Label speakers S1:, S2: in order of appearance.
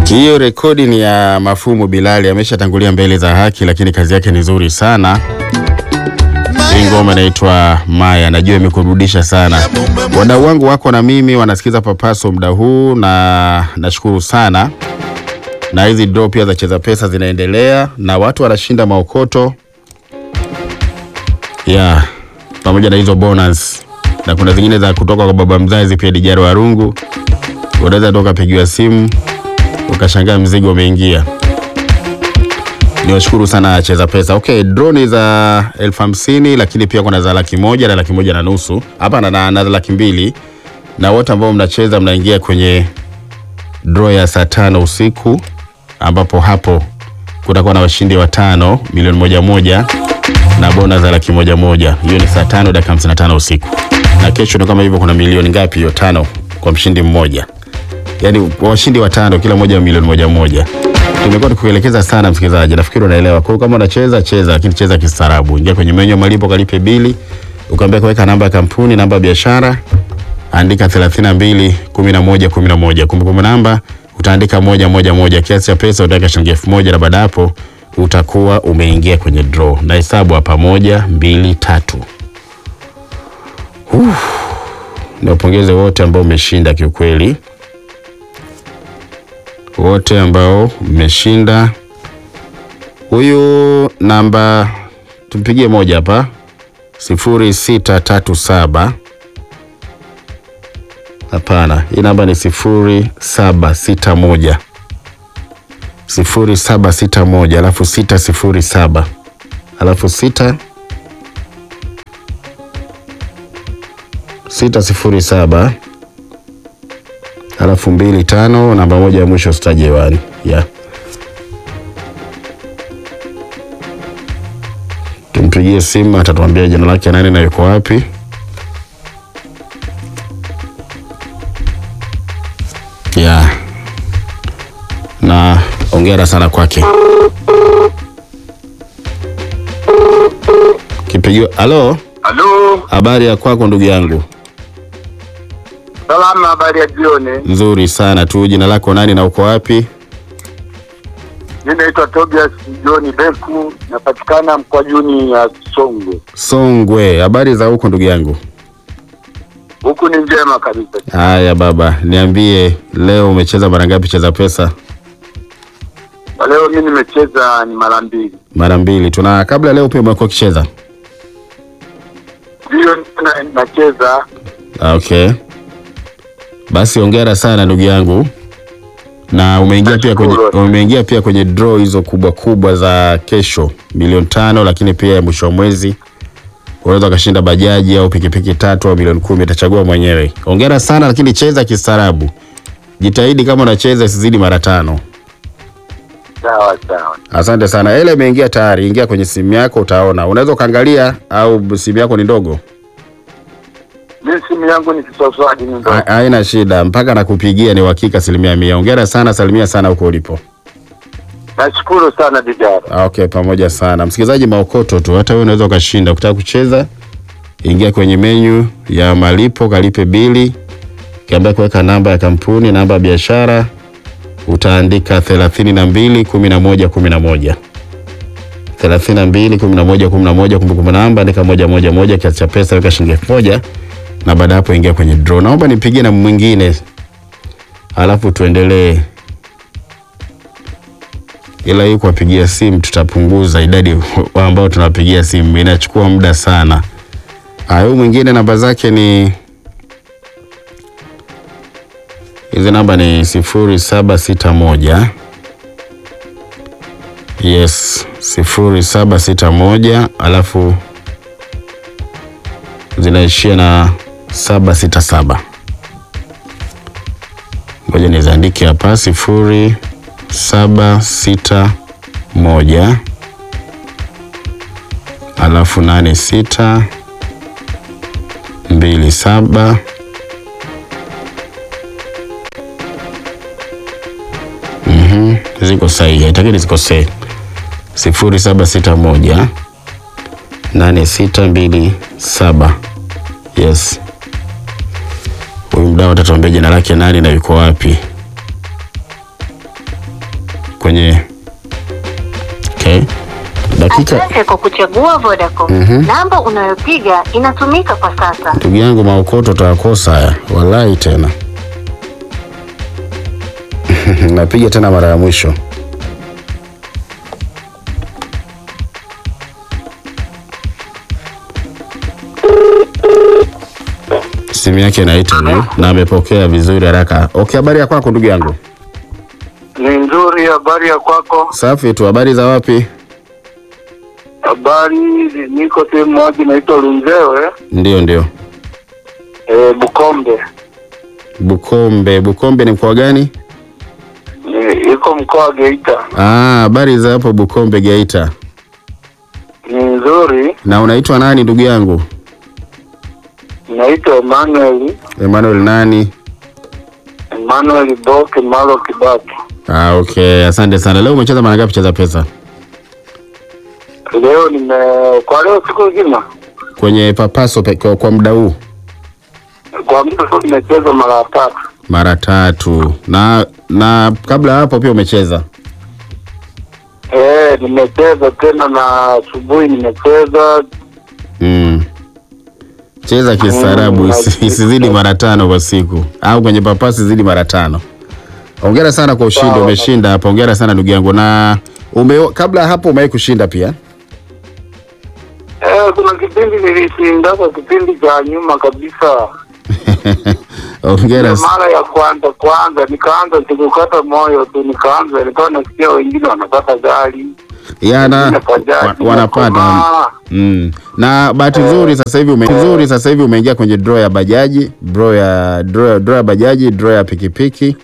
S1: Hiyo rekodi ni ya Mafumu Bilali, ameshatangulia mbele za haki, lakini kazi yake ni nzuri sana. Hii ngoma inaitwa Maya, najua imekurudisha sana. Wadau wangu wako na mimi wanasikiza Papaso muda huu, na nashukuru sana. Na hizi draw pia za Cheza Pesa zinaendelea na watu wanashinda maokoto yeah, pamoja na hizo bonus, na kuna zingine za kutoka kwa baba mzazi pia Dijaro Warungu. Unaweza toka pigiwa simu ukashangaa mzigo umeingia. Niwashukuru sana Cheza Pesa. Okay, droni za elfu hamsini lakini pia kuna za laki moja na laki moja na nusu hapa na, na, na laki mbili na wote ambao mnacheza mnaingia kwenye draw ya saa tano usiku ambapo hapo kutakuwa na washindi watano milioni moja moja na bona za laki moja moja. Hiyo ni saa tano dakika hamsini na tano usiku, na kesho ni kama hivyo. Kuna milioni ngapi hiyo? Tano kwa mshindi mmoja, yaani washindi watano, kila mmoja milioni moja moja. Tumekuwa tukuelekeza sana msikilizaji, nafikiri unaelewa. Kwa hiyo kama unacheza cheza, lakini cheza kistaarabu. Ingia kwenye menyu ya malipo, kalipe bili, ukaambia kuweka namba ya kampuni, namba ya biashara, andika 32 11 11. Kumbukumbu namba utaandika moja moja moja. Kiasi cha pesa utaweka shilingi elfu moja na baada ya hapo utakuwa umeingia kwenye draw. Na hesabu hapa, moja mbili tatu. Uh, niwapongeze wote ambao umeshinda kiukweli wote ambao mmeshinda. Huyu namba tumpigie moja hapa, sifuri sita tatu saba. Hapana, hii namba ni sifuri saba sita moja sifuri saba sita moja alafu sita sifuri saba alafu sita sita sifuri saba alafu mbili tano namba moja ya mwisho sitaje hewani yeah. Tumpigie simu atatuambia jina lake nani na yuko wapi. Yeah. Na ongera sana kwake. Kipigio. Halo,
S2: Halo,
S1: habari ya kwako ndugu yangu?
S2: salama. Habari ya jioni.
S1: Nzuri sana tu. Jina lako nani na uko wapi?
S2: Mi naitwa Tobias John Beku, napatikana Mkwajuni ya Songwe.
S1: Songwe. Habari za huko ndugu yangu?
S2: Huku ni njema kabisa.
S1: Haya baba, niambie leo umecheza mara ngapi Cheza Pesa?
S2: Kwa leo mi nimecheza ni mara mbili,
S1: Mara mbili tu. Na kabla leo pia umekuwa ukicheza?
S2: ndiyo na- nacheza.
S1: Ah, Okay, basi ongera sana ndugu yangu, na umeingia pia kwenye
S2: Nashukuru.
S1: umeingia pia kwenye draw hizo kubwa kubwa za kesho milioni tano, lakini pia ya mwisho wa mwezi unaweza ukashinda bajaji au pikipiki tatu au milioni kumi, utachagua mwenyewe. Ongera sana, lakini cheza kistaarabu, jitahidi kama unacheza isizidi mara tano.
S2: Sawa sawa,
S1: Asante sana. Ile imeingia tayari, ingia kwenye simu yako utaona. Unaweza ukaangalia au simu yako ni ndogo?
S2: mi simu yangu ni kiswaswadi, ni ndo
S1: Ha- Haina shida, mpaka nakupigia ni uhakika asilimia mia. Ongera sana, salimia sana huko ulipo.
S2: nashukuru sana Dijara.
S1: Ah, Okay, pamoja sana msikilizaji. Maokoto tu, hata wewe unaweza ukashinda. Ukitaka kucheza, ingia kwenye menyu ya malipo, kalipe bili, kiambia kuweka namba ya kampuni, namba ya biashara, utaandika thelathini na mbili kumi na moja kumi na moja thelathini na mbili kumi na moja kumi na moja kumbukumbu namba andika moja moja moja, kiasi cha pesa weka shilingi elfu moja na baada ya hapo ingia kwenye draw. Naomba nipigie na mwingine, alafu tuendelee ila hii kuwapigia simu tutapunguza idadi wa ambao tunawapigia simu, inachukua muda sana. Haya, huyu mwingine namba zake ni hizi, namba ni sifuri saba sita moja yes, sifuri saba sita moja alafu zinaishia na saba sita saba. Ngoja niziandike hapa sifuri saba sita moja alafu nane sita mbili saba Mhm, ziko sahihi, haitaki zikosee. sifuri saba sita moja nane sita mbili saba. Yes, huyu mdau atatuambia jina lake nani na yuko wapi. kwenye okay. dakika
S3: Asante kwa kuchagua Vodacom. Namba unayopiga inatumika kwa sasa.
S1: ndugu yangu maokoto utayakosa haya wallahi tena napiga tena mara ya mwisho simu yake inaita huyu na amepokea vizuri haraka okay habari ya kwako ndugu yangu
S2: Ni nzuri. Habari ya kwako?
S1: safi tu habari za wapi
S2: Habari, niko sehemu moja inaitwa Lunzewe,
S1: ndio ndio
S2: e, Bukombe.
S1: bukombe bukombe ni mkoa gani
S2: Ni- Iko mkoa wa Geita.
S1: Ah, habari za hapo bukombe geita
S2: Ni nzuri.
S1: na unaitwa nani ndugu yangu
S2: Naitwa Emmanuel
S1: emmanuel nani
S2: Emmanuel Boke Malo Kibaki.
S1: Ah, okay, asante sana. Leo umecheza mara ngapi cheza pesa?
S2: Leo nime kwa leo siku nzima
S1: Kwenye papaso pe, kwa, kwa muda huu
S2: kwa muda tu nimecheza mara tatu.
S1: mara tatu. Na na kabla ya hapo pia umecheza.
S2: Eh, nimecheza tena na asubuhi nimecheza.
S1: Mm. Cheza kistaarabu
S2: Mm,
S1: isi- isizidi mara tano kwa siku au kwenye papasi zidi mara tano. Hongera sana kwa ushindi,
S2: Sawa.
S1: umeshinda hapo. Hongera sana ndugu yangu. Na ume, kabla ya hapo umewahi kushinda pia?
S2: Eh, kuna kipindi nilishinda kwa kipindi cha nyuma kabisa.
S1: Hongera. s-
S2: mara ya kwanza kwanza nikaanza sikukata moyo tu, nikaanza nikawa nasikia wengine wanapata gari
S1: Yana
S2: wengine bajaji,
S1: wa- wanapata
S2: nakomaa.
S1: Mm. Na bahati nzuri sasa hivi ume, nzuri sasa hivi umeingia kwenye draw ya bajaji, draw ya draw, draw ya bajaji, draw ya pikipiki